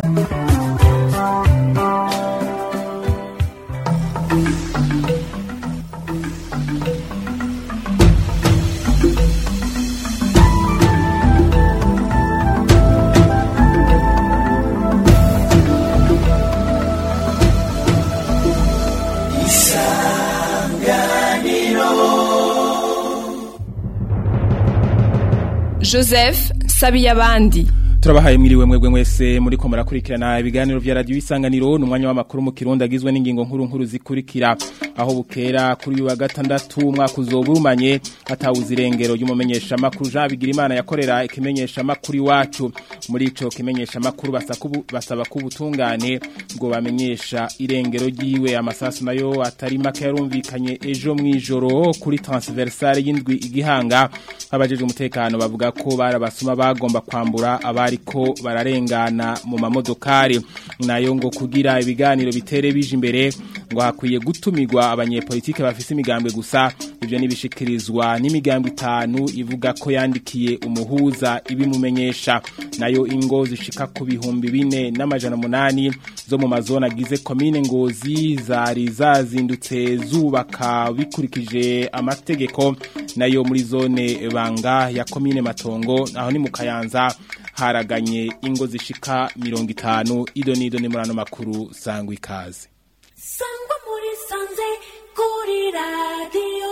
joseph sabiyabandi turabahaye mwiriwe mwebwe mwese muri ko murakurikirana ibiganiro vya radio isanganiro n'umwanya w'amakuru mu kirundi agizwe n'ingingo nkuru nkuru zikurikira aho bukera kuri uyu wa gatandatu umwaka uzoburumanye atawuza irengero ry'umumenyesha makuru Jean Bigirimana yakorera ikimenyesha makuru iwacu muri ico kimenyesha makuru basaba ko ubutungane ngo bamenyesha irengero ryiwe amasasu nayo atari make yarumvikanye ejo mwijoro kuri transversale y'indwi igihanga abajeje umutekano bavuga ko barabasuma bagomba kwambura aba ariko bararengana mu mamodokari nayo ngo kugira ibiganiro bitere bije imbere ngo hakwiye gutumirwa abanyepolitike bafise imigambwe gusa ivyo nibishikirizwa n'imigambwe itanu ivuga ko yandikiye umuhuza ibimumenyesha nayo ingo zishika ku bihumbi bine n'amajana munani zo mu mazona agize komine ngozi zari zazindutse zubaka bikurikije amategeko nayo muri zone banga ya komine matongo aho ni mu kayanza haraganye ingo zishika mirongo itanu ido nido ni murano makuru sangwa ikaze sangwa muri sanze kuri radiyo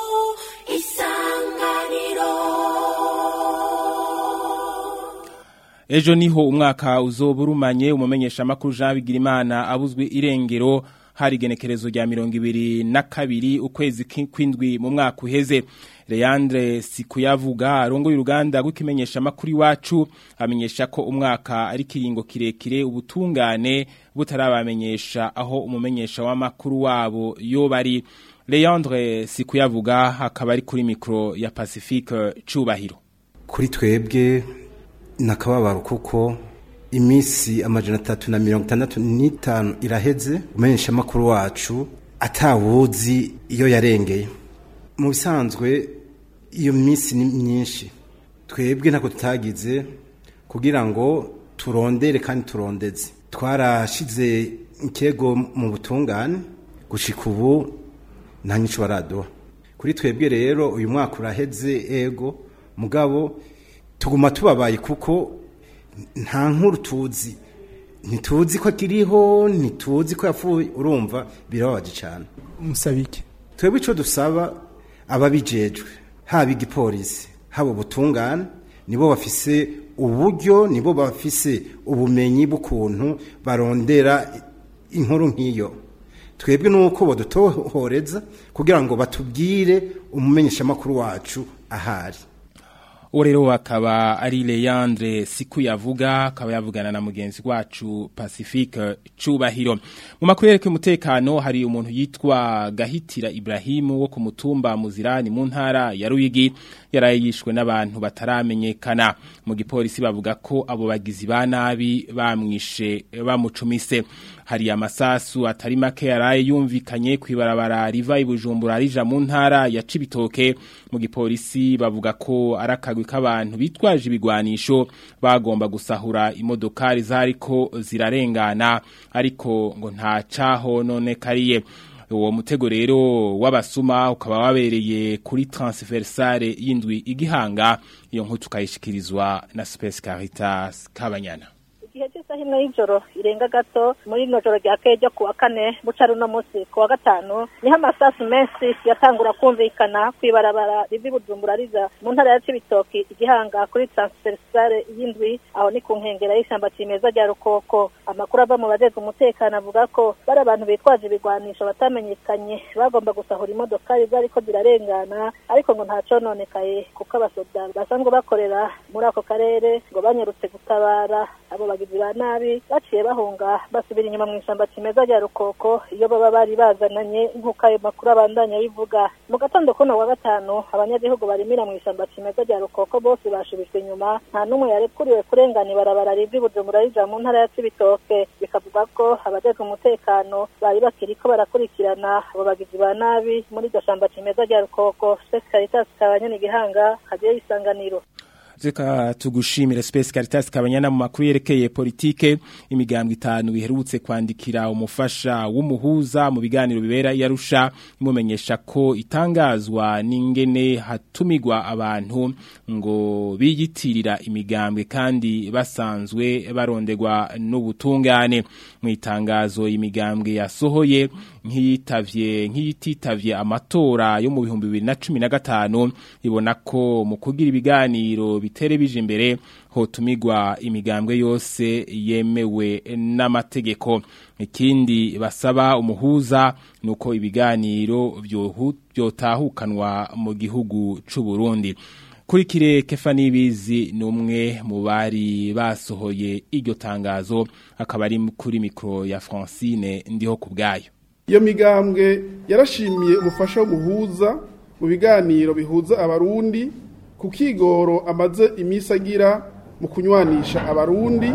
isanganiro ejo niho umwaka uzoburumanye umumenyesha makuru Jean Bigirimana abuzwe irengero hari genekerezo rya mirongo ibiri na kabiri ukwezi kw'indwi mu mwaka uheze Leandre Sikuyavuga arongo y'uruganda rw'ikimenyesha makuru iwacu amenyesha ko umwaka ari kiringo kirekire ubutungane butarabamenyesha aho umumenyesha w'amakuru wabo yo bari Leandre Sikuyavuga akaba ari kuri mikro ya Pacifique Cubahiro kuri twebwe nakababaro kuko imisi amajana atatu na mirongo itandatu n'itanu iraheze umenyesha amakuru wacu atawuzi iyo yarengeye mu bisanzwe iyo minsi ni myinshi twebwe ntabwo tutagize kugira ngo turondere kandi turondeze twarashize ikego mu butungane gushika ubu nta nyinshi baraduha kuri twebwe rero uyu mwaka uraheze ego mugabo tuguma tubabaye kuko nta nkuru tuzi ntituzi ko akiriho ntituzi ko yapfuye urumva birababaje cyane musabike twebwe icyo dusaba ababijejwe haba igipolisi haba ubutungane nibo bafise uburyo nibo bafise ubumenyi bw'ukuntu barondera inkuru nk'iyo twebwe nuko badutohoreza kugira ngo batubwire umumenyeshamakuru wacu ahari uwo rero akaba ari Leandre siku yavuga akaba yavugana na mugenzi wacu Pacifique Cubahiro mu makuru yereke umutekano hari umuntu yitwa Gahitira Ibrahimu wo ku mutumba Muzirani mu ntara ya Ruyigi yarayishwe n'abantu bataramenyekana mu gipolisi bavuga ko abo bagizi ba nabi bamwishe bamucumise hari amasasu atari make yaraye yumvikanye kwibarabara riva ibujumbura rija mu ntara ya Cibitoke mu gipolisi bavuga ko arakagwi k'abantu bitwaje ibigwanisho bagomba gusahura imodokari zariko zirarengana ariko ngo nta caho none kariye uwo mutego rero w'abasuma ukaba wabereye kuri transversale y'indwi igihanga iyo nkuru tukayishikirizwa na Space Caritas Kabanyana igihe cy'isaha imwe y'ijoro irenga gato muri ino joro rya keye ryo kuwa kane buca runo munsi ku wa gatanu niho amasasu menshi yatangura kumvikana ku ibarabara riva ibujumbura riza mu ntara ya cibitoki igihanga kuri transversale y'indwi aho ni ku nkengera y'ishyamba cimeza rya rukoko amakuru ava mu bajejwe umutekano avuga ko bari abantu bitwaje ibigwanisho batamenyekanye bagomba gusahura imodokari zariko zirarengana ariko ngo nta cononekaye kuko abasoda basanzwe bakorera muri ako karere ngo banyarutse gutabara abo bagizi ba nabi baciye bahunga basubira inyuma mu ishyamba kimeza rya rukoko iyo baba bari bazananye nk'uko ayo makuru abandanya bivuga mu gatondo kuno wa gatanu abanyagihugu barimira mu ishyamba kimeza rya rukoko bose bashubijwe inyuma nta n'umwe yarekuriwe kurengana ibarabara riva ibujumbura rija mu ntara ya cibitoke bikavuga ko abajejwe umutekano bari bakiriko barakurikirana abo bagizi ba nabi muri iryo shamba kimeza rya rukoko spesi caritas kabanyana igihanga kagiye isanganiro Zeka tugushimire Space Caritas kabanyana mu makuru yerekeye politike imigambwe itanu biherutse kwandikira umufasha w'umuhuza mu biganiro bibera yarusha imumenyesha ko itangazwa n'ingene hatumigwa abantu ngo biyitirira imigambwe kandi basanzwe barondegwa n'ubutungane mu itangazo imigambwe yasohoye nk'iyitavye nk'iyititavye amatora yo mu bihumbi bibiri na cumi na gatanu ibona ko mu kugira ibiganiro bitere bije imbere hotumigwa imigambwe yose yemewe n'amategeko ikindi basaba umuhuza nuko ibiganiro byohu- byotahukanwa mu gihugu c'u Burundi kuri kire kefa nibizi numwe mu bari basohoye iryo tangazo akaba ari kuri mikro ya Francine ndiho kubgayo iyo migambwe yarashimiye umufasha w'umuhuza mu biganiro bihuza abarundi ku kigoro amaze iminsi agira mu kunywanisha abarundi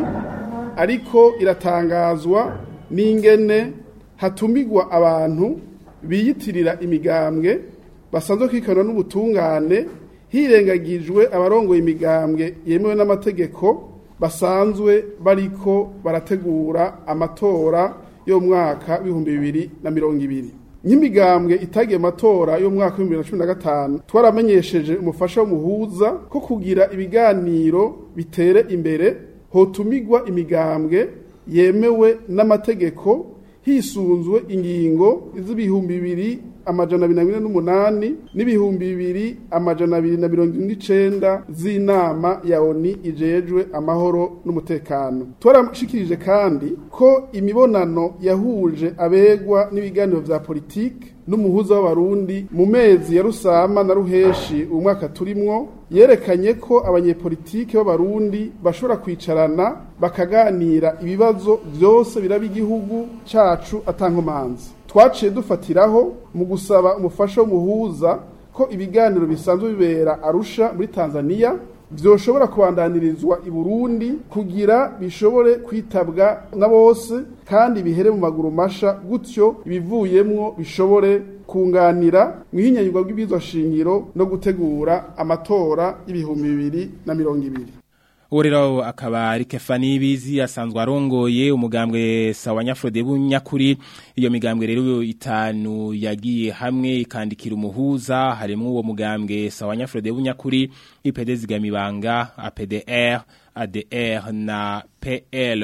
ariko iratangazwa n'ingene hatumigwa abantu biyitirira imigambwe basanzwe kwikana n'ubutungane hirengagijwe abarongoye imigambwe yemewe n'amategeko basanzwe bariko barategura amatora yo mu mwaka w'ibihumbi bibiri na mirongo ibiri nk'imigambwe itagiye amatora yo mu mwaka w'ibihumbi bibiri na cumi na gatanu twaramenyesheje umufasha w'umuhuza ko kugira ibiganiro bitere imbere hotumigwa imigambwe yemewe n'amategeko hisunzwe ingingo z'ibihumbi bibiri amajana abiri na mirongo ine n'umunani n'ibihumbi bibiri amajana abiri na mirongo ine n'icenda z'inama ya oni ijejwe amahoro n'umutekano twarashikirije kandi ko imibonano yahuje abegwa n'ibiganiro vya politike n'umuhuza w'abarundi mu mezi ya rusama na ruheshi uyu mwaka turimwo yerekanye ko abanyepolitike b'abarundi bashobora kwicarana bakaganira ibibazo vyose biraba igihugu cacu atankomanzi twaciye dufatiraho mu gusaba umufasha w'umuhuza ko ibiganiro bisanzwe bibera arusha muri tanzania vyoshobora kubandanirizwa i burundi kugira bishobore kwitabwa na bose kandi bihere mu maguru masha gutyo ibivuyemwo bishobore kunganira mu ihinyanyurwa rw'ibizwa shingiro no gutegura amatora y'ibihumbi bibiri na mirongo ibiri uwo rero akaba ari kefani bizi asanzwe arongoye umugambwe sawa nyafrode bunyakuri iyo migambwe rero itanu yagiye hamwe ikandikira umuhuza harimo uwo mugambwe sawa nyafrode bunyakuri IPD zigamibanga APDR ADR na PL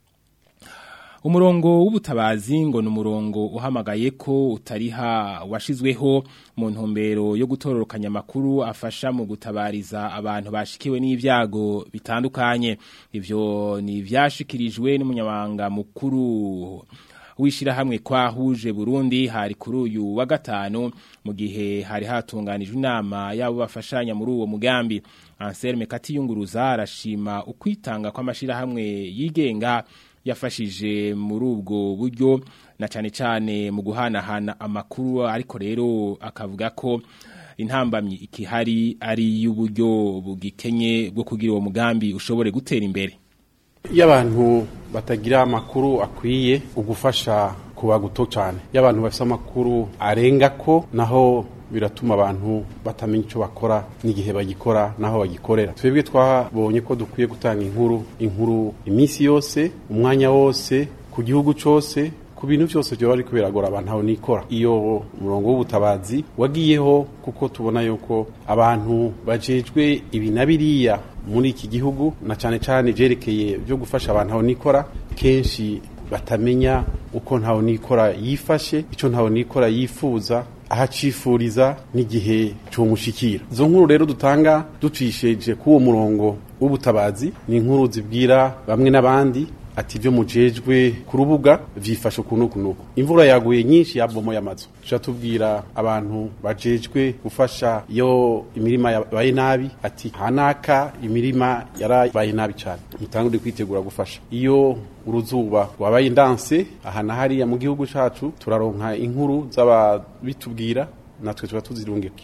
umurongo w'ubutabazi ngo ni umurongo uhamagaye ko utariha washizweho mu ntumbero yo gutororokanya amakuru afasha mu gutabariza abantu bashikiwe n'ibyago bitandukanye ivyo ni ivyashikirijwe n'umunyamabanga mukuru wishirahamwe kwa huje Burundi hari kuri uyu wa gatanu mu gihe hari hatunganijwe inama yabo bafashanya muri uwo mugambi Anselme Katiyunguruza arashima ukwitanga kw'amashirahamwe yigenga yafashije muri ubwo buryo na cyane cyane mu guhanahana amakuru ariko rero akavuga ko intambamyi ikihari ari y'uburyo bugikenye bwo kugira uwo mugambi ushobore gutera imbere iyo abantu batagira amakuru akwiye ugufasha kuba guto cyane iyo abantu bafite amakuru arenga ko naho biratuma abantu batamenya icyo bakora n'igihe bagikora n'aho bagikorera twebwe twabonye ko dukwiye gutanga inkuru inkuru iminsi yose umwanya wose ku gihugu cyose ku bintu byose byo bari kubiragora abantu aho nikora iyo umurongo w'ubutabazi wagiyeho kuko tubona yuko abantu bajejwe ibi na biriya muri iki gihugu na cyane cyane byerekeye byo gufasha abantu aho nikora kenshi batamenya uko ntawe nikora yifashe icyo ntawe nikora yifuza ahacifuriza n'igihe cyumushikira izo nkuru rero dutanga ducisheje k'uwo murongo w'ubutabazi ni inkuru zibwira bamwe n'abandi ati ibyo mujejwe ku rubuga byifashe ukuntu kunuku imvura yaguye nyinshi yabomoye amazu tuca tubwira abantu bajejwe gufasha iyo imirima yabaye nabi ati hanaka imirima yarabaye nabi cyane mutangure kwitegura gufasha iyo uruzuba wabaye ndanse aha na hariya mu gihugu cyacu turaronka inkuru z'ababitubwira natwe tuba tuzirungikira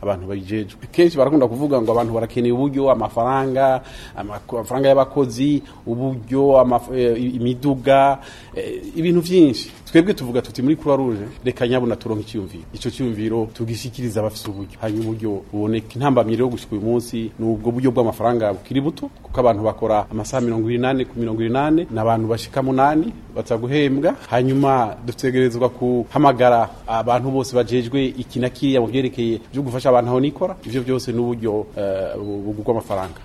abantu babijejwe kenshi barakunda kuvuga ngo abantu barakeneye uburyo amafaranga amako- amafaranga y'abakozi uburyo amaf- eh, imiduga eh, ibintu byinshi twebwe tuvuga tuti muri croix rouge reka nyabuna turonke icyumviro ico cyumviro tugishikiriza abafise uburyo hanyuma uburyo buboneka intambamyi rero gushika uyu munsi ni ubwo buryo bw'amafaranga bukiri buto kuko abantu bakora amasaha mirongo inani ku mirongo inani n'abantu bashika munani baza guhembwa hanyuma dutegerezwa guhamagara abantu bose bajejwe iki na kiriya mu byerekeye byo gufasha abantu aho nikora ivyo byose n'uburyo eh, bu- bw'amafaranga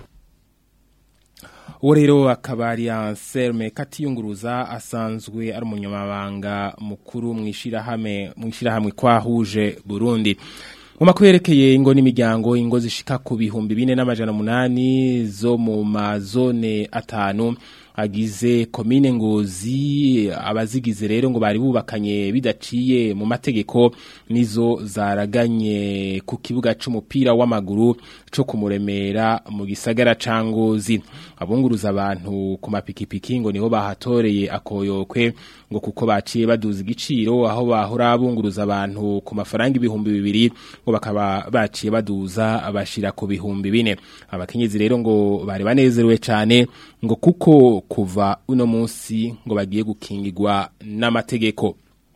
uwo rero akaba ari Anselme Katiyunguruza asanzwe ari umunyamabanga mukuru mu ishirahamwe mu ishirahamwe kwahuje Burundi mu makuru yerekeye ingo n'imiryango ingo zishika ku bihumbi bine n'amajana munani zo mu mazone atanu agize komine ngozi abazigize rero ngo bari bubakanye bidaciye mu mategeko nizo zaraganye ku kibuga c'umupira w'amaguru co kumuremera mu gisagara ca ngozi abunguruza abantu ku mapikipiki ngo niho bahatoreye akoyokwe ngo kuko baciye baduza igiciro aho bahora bunguruza abantu ku mafaranga ibihumbi bibiri ngo bakaba baciye baduza abashira ku bihumbi bine abakenyezi rero ngo bari banezerewe cyane ngo kuko kuva uno munsi ngo bagiye gukingirwa n'amategeko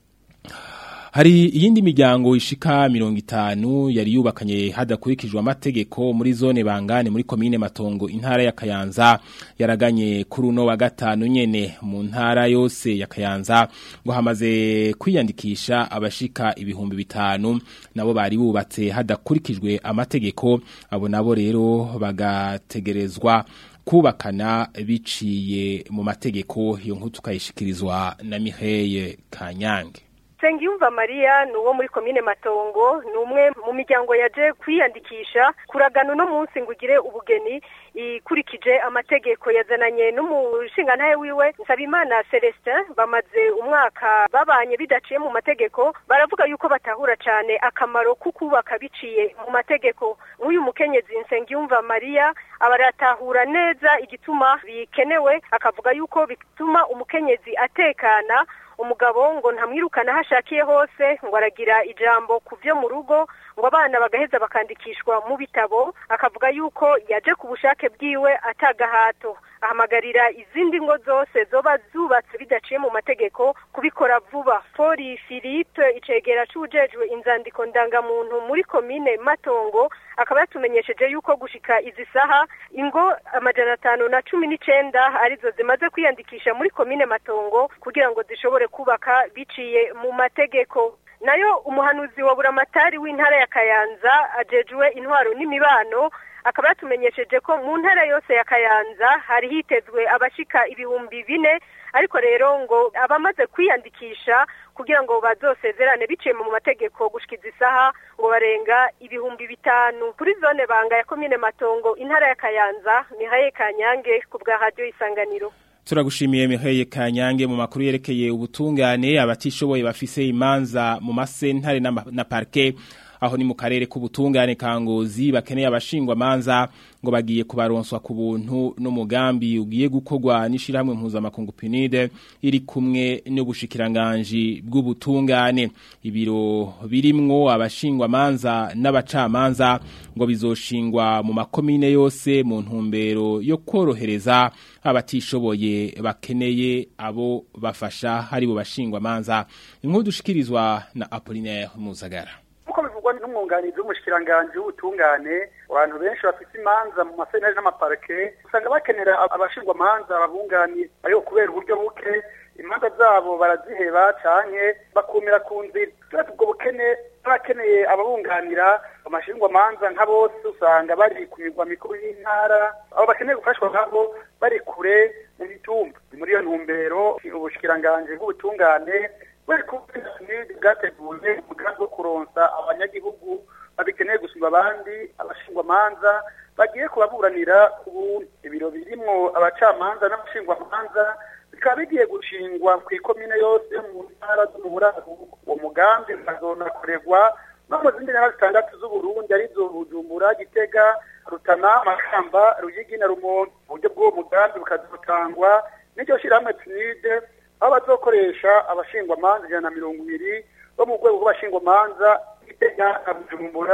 Hari iyindi miryango ishika mirongo itanu yari yubakanye hadakurikijwe amategeko muri zone bangane muri komine matongo intara ya Kayanza yaraganye kuri uno wa gatanu nyene mu ntara yose ya Kayanza ngo hamaze kwiyandikisha abashika ibihumbi bitanu nabo bari bubatse hadakurikijwe amategeko abo nabo rero bagategerezwa kubakana biciye mu mategeko iyo nkuru tukayishikirizwa na Miheye Kanyange Sengiyumva Maria ni uwo muri komine Matongo ni umwe mu miryango yaje kwiyandikisha kuragana uno munsi ngo ugire ubugeni ikurikije amategeko yazananye n'umushingantahe wiwe Nsabimana Celestin bamaze umwaka babanye bidaciye mu mategeko baravuga yuko batahura cyane akamaro ko kubaka biciye mu mategeko nk'uyu mukenyezi Nsengiyumva Maria abaratahura neza igituma bikenewe akavuga yuko bituma umukenyezi atekana umugabo ngo ntamwirukana aho ashakiye hose ngo aragira ijambo ku byo mu rugo ngo abana bagaheza bakandikishwa mu bitabo akavuga yuko yaje ku bushake bwiwe atagahato ahamagarira izindi ngo zose zoba zubatse bidaciye mu mategeko kubikora vuba fori philippe icegera c'ujejwe inzandiko ndangamuntu muri komine matongo akaba yatumenyesheje yuko gushika izi saha ingo amajana atanu na cumi n'icenda arizo zimaze kwiyandikisha muri komine matongo kugira ngo zishobore kubaka biciye mu mategeko nayo umuhanuzi wa buramatari w'intara ya kayanza ajejwe intwaro n'imibano akaba yatumenyesheje ko mu ntara yose ya kayanza hari hitezwe abashika ibihumbi bine ariko rero ngo abamaze kwiyandikisha kugira ngo bazosezerane biciye mu mategeko gushikiza isaha ngo barenga ibihumbi bitanu kuri zone banga ya komine matongo intara ya kayanza mihaye kanyange ku bwa radiyo isanganiro Turagushimiye Miheye Kanyange mu makuru yerekeye ubutungane abatishoboye bafise imanza mu masentare na, na parke aho ni mu karere k'ubutungane kangozi bakeneye abashingwa manza ngo bagiye kubaronswa ku buntu n'umugambi ugiye gukorwa n'ishirahamwe mpuzamakungu PNUD iri kumwe n'ubushikiranganje bw'ubutungane ibiro birimwo abashingwa manza n'abacamanza ngo bizoshingwa mu makomine yose mu ntumbero yo korohereza abatishoboye bakeneye abo bafasha hari bo bashingwa manza inkuru dushikirizwa na Apollinaire Muzagara nk'uko bivugwa n'umwunganizi w'umushikiranganji w'ubutungane abantu benshi bafite imanza mu masenari n'amaparike usanga bakenera abashingwa manza babunganiye ariko kubera uburyo buke imanza zabo baraziheba canke bakumira ku nzira turetse ubwo bukene n'abakeneye ababunganira amashingwa manza nka bose usanga bari ku migwa mikuru y'intara abo bakeneye gufashwa nkabo bari kure mu mitumba ni muri iyo ntumbero ubushikiranganji bw'ubutungane bari kubwira nidi bwateguye umugambi wo kuronsa abanyagihugu babikeneye gusumba abandi abashingwamanza bagiye kubaburanira ku buntu ibiro birimwo abacamanza n'abashingwamanza bikaba bigiye gushingwa ku ikomine yose mu ntara zo mu buraruko uwo mugambi ukazonakorerwa no mu zindi ntara zitandatu z'uburundi arizo bujumbura gitega rutana makamba ruyigi na rumonge uburyo bw'uwo mugambi bukazotangwa n'iryo shirahamwe pinide aho bazokoresha abashingwamanza ijana na mirongo ibiri bo mu rwego rw'abashingwamanza gitega na bujumbura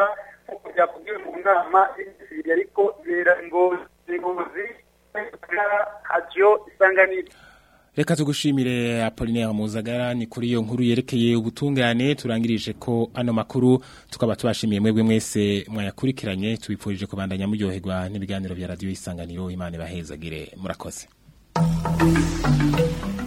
nk'uko byavugiwe mu nama y'ibisibiri ariko bera ingozi ingozi hajyo isanganiro Reka tugushimire Apollinaire Muzagara ni kuri iyo nkuru yerekeye ubutungane turangirije ko ano makuru tukaba tubashimiye mwebwe mwese mwayakurikiranye tubipfurije kubandanya muryoherwa n'ibiganiro bya radio isanganiro Imana bahezagire murakoze